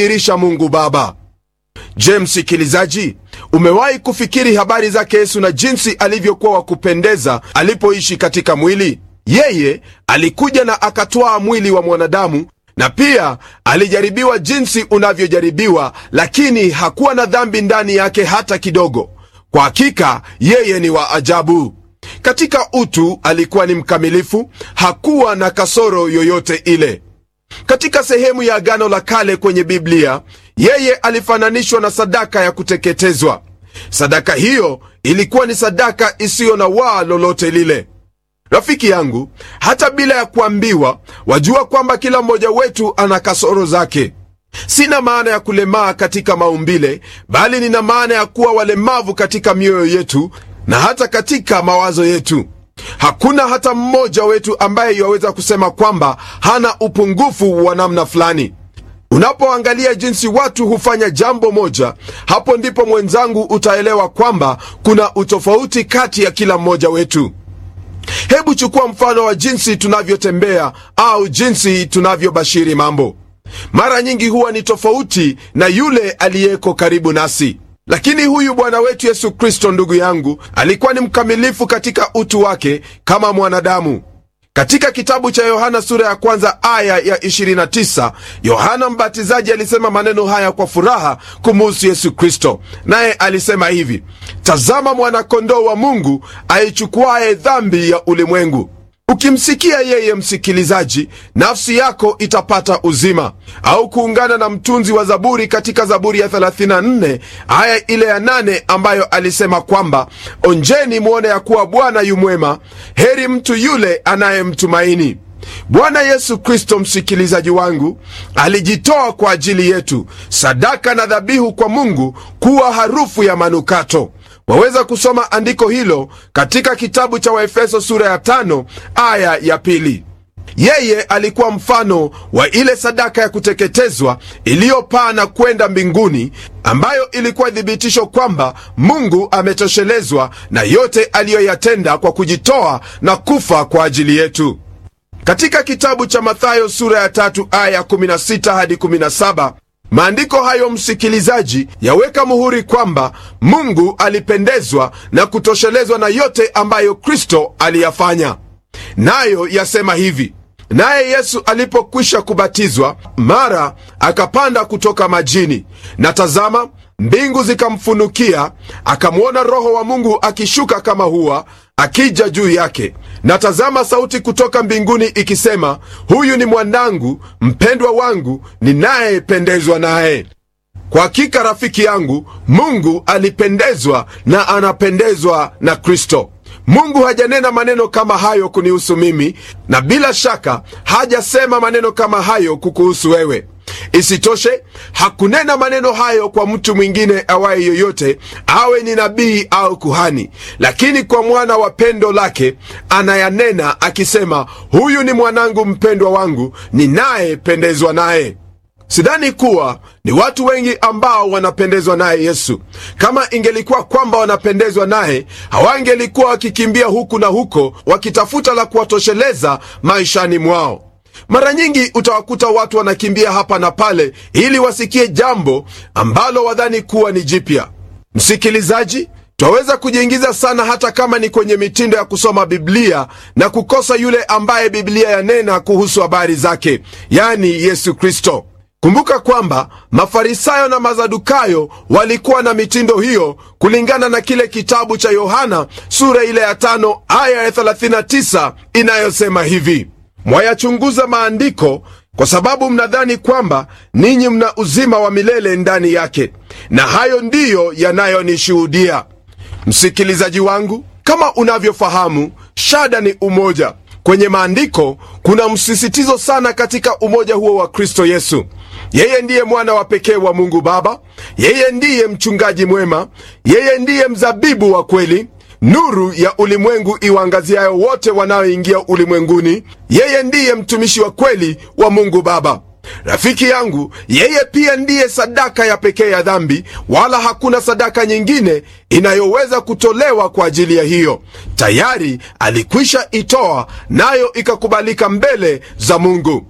irisha Mungu Baba. Je, msikilizaji, umewahi kufikiri habari zake Yesu na jinsi alivyokuwa wa kupendeza alipoishi katika mwili? Yeye alikuja na akatwaa mwili wa mwanadamu na pia alijaribiwa jinsi unavyojaribiwa, lakini hakuwa na dhambi ndani yake hata kidogo. Kwa hakika yeye ni wa ajabu. Katika utu alikuwa ni mkamilifu, hakuwa na kasoro yoyote ile. Katika sehemu ya Agano la Kale kwenye Biblia, yeye alifananishwa na sadaka ya kuteketezwa. Sadaka hiyo ilikuwa ni sadaka isiyo na waa lolote lile. Rafiki yangu, hata bila ya kuambiwa, wajua kwamba kila mmoja wetu ana kasoro zake. Sina maana ya kulemaa katika maumbile, bali nina maana ya kuwa walemavu katika mioyo yetu na hata katika mawazo yetu. Hakuna hata mmoja wetu ambaye yaweza kusema kwamba hana upungufu wa namna fulani. Unapoangalia jinsi watu hufanya jambo moja, hapo ndipo mwenzangu utaelewa kwamba kuna utofauti kati ya kila mmoja wetu. Hebu chukua mfano wa jinsi tunavyotembea au jinsi tunavyobashiri mambo. Mara nyingi huwa ni tofauti na yule aliyeko karibu nasi. Lakini huyu Bwana wetu Yesu Kristo, ndugu yangu, alikuwa ni mkamilifu katika utu wake kama mwanadamu. Katika kitabu cha Yohana sura ya kwanza aya ya 29, Yohana Mbatizaji alisema maneno haya kwa furaha kumuhusu Yesu Kristo, naye alisema hivi: tazama mwana-kondoo wa Mungu aichukuaye dhambi ya ulimwengu. Ukimsikia yeye, msikilizaji, nafsi yako itapata uzima. Au kuungana na mtunzi wa Zaburi katika Zaburi ya 34 aya ile ya 8 ambayo alisema kwamba onjeni mwone ya kuwa Bwana yu mwema, heri mtu yule anayemtumaini Bwana Yesu Kristo. Msikilizaji wangu, alijitoa kwa ajili yetu, sadaka na dhabihu kwa Mungu kuwa harufu ya manukato. Waweza kusoma andiko hilo katika kitabu cha Waefeso sura ya tano aya ya pili. Yeye alikuwa mfano wa ile sadaka ya kuteketezwa iliyopaa na kwenda mbinguni, ambayo ilikuwa thibitisho kwamba Mungu ametoshelezwa na yote aliyoyatenda kwa kujitoa na kufa kwa ajili yetu. Katika kitabu cha Mathayo sura ya tatu aya 16 hadi 17 maandiko hayo msikilizaji, yaweka muhuri kwamba Mungu alipendezwa na kutoshelezwa na yote ambayo Kristo aliyafanya. Nayo yasema hivi: naye Yesu alipokwisha kubatizwa, mara akapanda kutoka majini, na tazama, mbingu zikamfunukia, akamwona Roho wa Mungu akishuka kama hua akija juu yake, na tazama, sauti kutoka mbinguni ikisema, huyu ni mwanangu mpendwa wangu, ninayependezwa naye. Kwa hakika rafiki yangu, Mungu alipendezwa na anapendezwa na Kristo. Mungu hajanena maneno kama hayo kunihusu mimi, na bila shaka hajasema maneno kama hayo kukuhusu wewe. Isitoshe, hakunena maneno hayo kwa mtu mwingine awaye yoyote, awe ni nabii au kuhani, lakini kwa mwana wa pendo lake anayanena akisema, huyu ni mwanangu mpendwa wangu, ninayependezwa naye. Sidhani kuwa ni watu wengi ambao wanapendezwa naye Yesu. Kama ingelikuwa kwamba wanapendezwa naye, hawangelikuwa wakikimbia huku na huko wakitafuta la kuwatosheleza maishani mwao. Mara nyingi utawakuta watu wanakimbia hapa na pale ili wasikie jambo ambalo wadhani kuwa ni jipya. Msikilizaji, twaweza kujiingiza sana hata kama ni kwenye mitindo ya kusoma Biblia na kukosa yule ambaye Biblia yanena kuhusu habari zake, yani Yesu Kristo. Kumbuka kwamba Mafarisayo na Mazadukayo walikuwa na mitindo hiyo, kulingana na kile kitabu cha Yohana sura ile ya tano aya ya 39 inayosema hivi: mwayachunguza maandiko kwa sababu mnadhani kwamba ninyi mna uzima wa milele ndani yake, na hayo ndiyo yanayonishuhudia. Msikilizaji wangu, kama unavyofahamu, shada ni umoja. Kwenye maandiko kuna msisitizo sana katika umoja huo wa Kristo Yesu. Yeye ndiye mwana wa pekee wa Mungu Baba, yeye ndiye mchungaji mwema, yeye ndiye mzabibu wa kweli, nuru ya ulimwengu iwaangaziayo wote wanaoingia ulimwenguni. Yeye ndiye mtumishi wa kweli wa Mungu Baba. Rafiki yangu, yeye pia ndiye sadaka ya pekee ya dhambi, wala hakuna sadaka nyingine inayoweza kutolewa kwa ajili ya hiyo. Tayari alikwisha itoa, nayo ikakubalika mbele za Mungu.